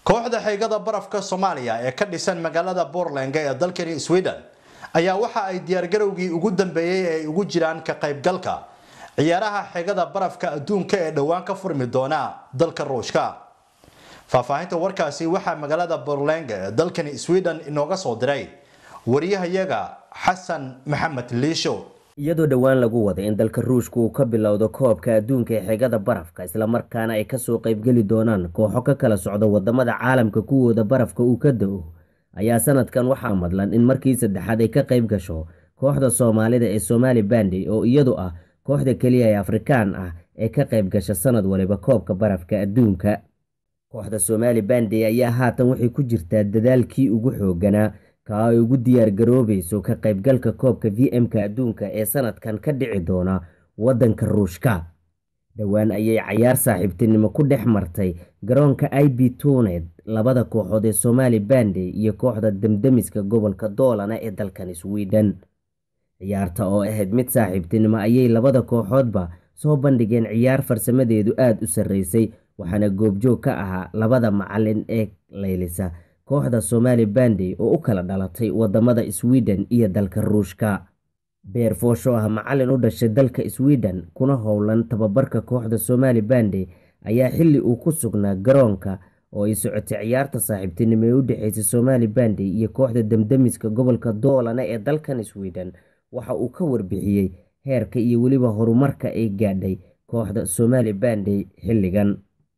kooxda xeegada barafka soomaaliya ee ka dhisan magaalada Portland ee dalkani Sweden ayaa waxa ay diyaargarowgii ugu dambeeyay ee ugu jiraan ka qaybgalka ciyaaraha xeegada barafka adduunka ee dhowaan ka furmi doona dalka Ruushka faahfaahinta warkaasi waxaa magaalada Portland ee dalkani Sweden inooga soo diray wariyahayaga Xasan Maxamed Liisho iyadoo dhowaan lagu waday in dalka ruushka uu ka bilowdo koobka adduunka ee xeegada barafka islamarkaana ay kasoo qaybgeli doonaan kooxo ka kala socda wadamada caalamka kuwooda barafka uu ka da-o ayaa sanadkan waxaa madlan in markii saddexaad ay ka qayb gasho kooxda soomaalida ee somaali bandi oo iyadu ah kooxda keliya ee afrikaan ah ee ka qayb gasha sanad waliba koobka barafka adduunka kooxda somaali bandi ayaa haatan waxay ku jirtaa dadaalkii ugu xooganaa ka ay ugu diyaar garoobayso ka qaybgalka koobka v m-ka adduunka ee sanadkan ka dhici doona waddanka ruushka dhowaan ayay cayaar saaxiibtinimo ku dhex martay garoonka i b tuuned labada kooxood ee somaali bandi iyo kooxda demdemiska gobolka doolana ee dalkan sweden ciyaarta oo ahayd mid saaxiibtinimo ayay labada kooxoodba soo bandhigeen ciyaar farsamadeedu aada u sarreysay waxaana goobjoog ka ahaa labada macalin ee leylisa kooxda somaali bandi oo u kala dhalatay wadamada sweden iyo dalka ruushka beer foosho ah macalin u dhashay dalka sweden kuna howlan tababarka kooxda somaali bandi ayaa xilli uu ku sugnaa garoonka oo ay socotay ciyaarta saaxiibtinimo ee u dhexeysay somaali bandi iyo kooxda demdemiska gobolka doolana ee dalkan sweden waxa uu ka warbixiyey heerka iyo weliba horumarka ay gaadhay kooxda somaali bandi xilligan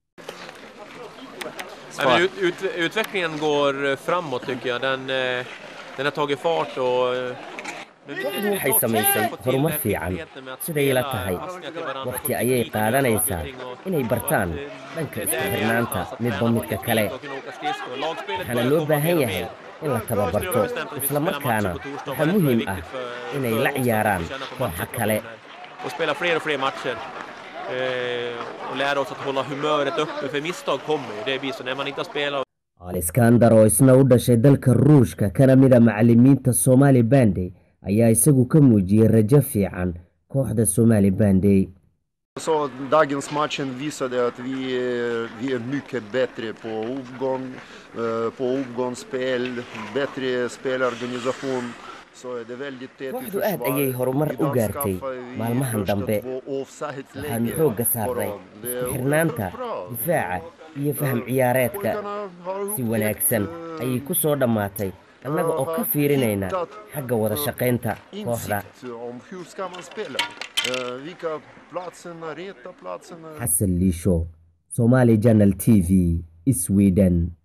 Nej, ut, ut, utvecklingen går framåt tycker jag. Den, eh, den har tagit fart och... eh, men vi- kooxdu waxay samaysay horumar fiican siday ila tahay waqti ayay qaadanaysaa inay bartaan dhanka isku xirnaanta midba midka kale waxaana loo baahan yahay in la tababarto islamarkaana waxaa muhiim ah inay la ciyaaraan kooxa kale och spela fler och fler matcher. Eh, och lära oss att hålla humöret uppe, för misstag kommer ju. Det blir så när man inte har spelat aliskandar oo isna u dhashay dalka ruushka kana mid a macalimiinta somaali bandi ayaa isagu ka muujiyey rajo fiican kooxda somaali bandi Så dagens matchen visade att vi, är- vi är mycket bättre på uppgång, eh, på uppgångsspel, bättre spelorganisation. Så är det väldigt tätt i Kooxdu aad försvar. ayay horumar u Idag gaartay skaffar vi maalmahan första dambe. två offside-lägen waxaanu xoogga på saarnay rad. Det är isku xirnaanta bra. difaaca iyo faham ciyaareedka Pojkarna har si upptäckt, wanaagsan eh, ayay ku soo dhammaatay annaga oo ka fiirinayna xagga wada shaqaynta kooxda insikt om hur ska man spela. Eh, Vilka platserna, rätta platserna. xasan liisho somaali janal t v sweden